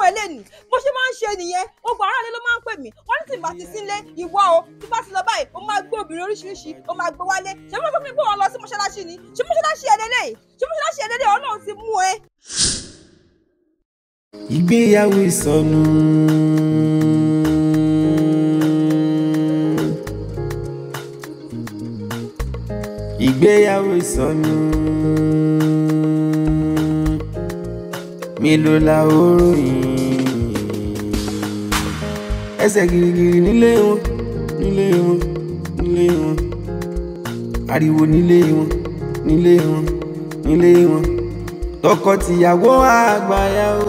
ẹ lẹ́nu bó ṣe máa ń ṣe nìyẹn gbogbo aráàlú ló máa ń pè mí wọ́n ní tí bá ti sílé ìwọ o tí bá ti lọ báyìí ó máa gbé obìnrin oríṣiríṣi ó máa gbé wálé ṣé mo sọ fún mi pé wọ́n lọ sí mọ́ṣáláṣí ni ṣé mọ́ṣáláṣí ẹ lélẹ̀ ṣé mọ́ṣáláṣí ẹ lélẹ̀ ọlọ́run ti mú ẹ. ìgbéyàwó ìsọnù. ìgbéyàwó ìsọnù. mélòó la ó ròyìn. ẹsẹ̀ gìrìgìrì nílé wọn nílé wọn nílé wọn. ariwo nílé wọn nílé wọn nílé wọn. tọkọ-tìyàwó àgbáyàwó.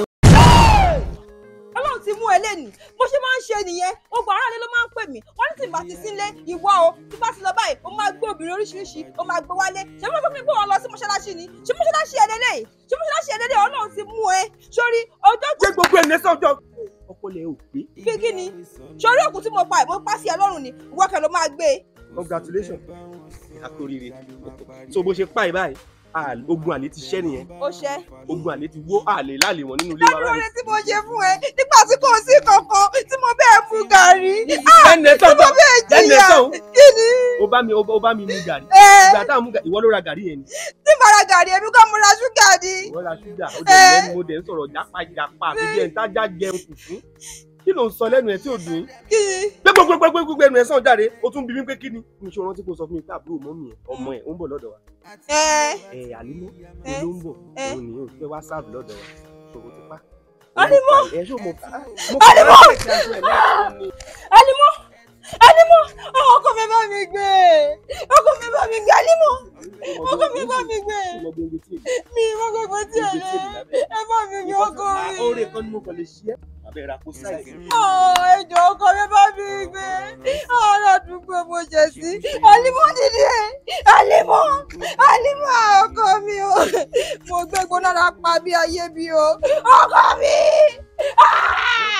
ọlọ́run ti mú ẹ lẹ́nu bó ṣe máa ń ṣe nìyẹn gbogbo aráàlú ló máa ń pè mí wọ́n ní tí bá ti sílé ìwọ o tí bá ti lọ báyìí ó máa gbé obìnrin oríṣiríṣi ó máa gbé wálé ṣé mo sọ fún mi pé wọ́n lọ sí mọ́ṣáláṣí ni ṣé mọ́ṣáláṣí ẹ lélẹ̀ ṣé mọ́ṣáláṣí ẹ lélẹ̀ ọlọ́run ti mú ẹ sórí ọjọ́ ṣé gbogbo ẹ̀ lẹ́sọ̀ ọjọ́ ọpọlọ ẹ̀ ò pé pé kí ni sórí òkú tí mo pa ẹ̀ mo pa sí ẹ lọ́rùn ni ìwọ́kẹ́ ló máa gbé e. congratulations àkórìrè so bó ṣe pa ẹ̀ báyìí àl- ogun àlè ti ṣẹ́ nìyẹn ó ṣẹ́ ogun àlè ti wó àlè láàlè wọn nínú ilé wa ládùúgbò báyìí. rẹ tí mo ṣe fún ẹ nígbà tí kò sí kankan tí mo bẹ́ẹ̀ mu gàrí ẹnẹ tí sọ̀tọ̀ mo bẹ́ẹ̀ ẹnẹ jìyà sọ̀hún kí ni ó bá mi ó bá mi mú gàrí ẹ ìgbà táwọn mú gàrí ìwọ ló ra gàrí yẹn ni tí mo ra gàrí ẹbí kọ́ mo ra ṣúgà ni ìwọ ra ṣúgà ó dẹ̀ lẹ́nu mo dẹ̀ ń sọ̀rọ̀ jápájápá àfi bí ẹ̀ ń tájá jẹun kùkú kí ló ń sọ lẹ́nu ẹ̀ tí ò dùn yín kí ni pé gbogbogbogbogbò ẹnu ẹ̀ sàn jáde ó tún bí mi pé kí ni mi ṣe rántí kó sọ fún mi pé àbúrò mọ́mì ẹ̀ ọmọ ẹ̀ ó ń bọ̀ lọ́dọ̀ wa ẹ ẹ̀ àlímọ́ ẹ, ló ń bọ̀ ẹ. òun nìyẹn ò fẹ́ wá sáàbù lọ́dọ̀ wa ṣòro ti pa. Àlímọ́! ẹ ṣó mo pa Àlímọ́! Àlímọ́! Alimọ Alimọ ọkọ mi bá mi gbé ọkọ mi bá mi gbé Alimọ ọkọ mi bá mi gbé mi ìwọ gbogbo tí ẹ lẹ ẹ bá mi gbé ọkọ mi. Oore kan ni mo kàn lè ṣí ẹ́. Abẹ́rẹ́ àpò sáìsì. ẹjọ ọkọ mi bá mi gbé ọ̀rọ̀ àdúgbò mo jẹ sí Alimọ dìde Alimọ Alimọ ọkọ mi o mo gbé gbóná pa bí ayé bí o ọkọ mi. Ah!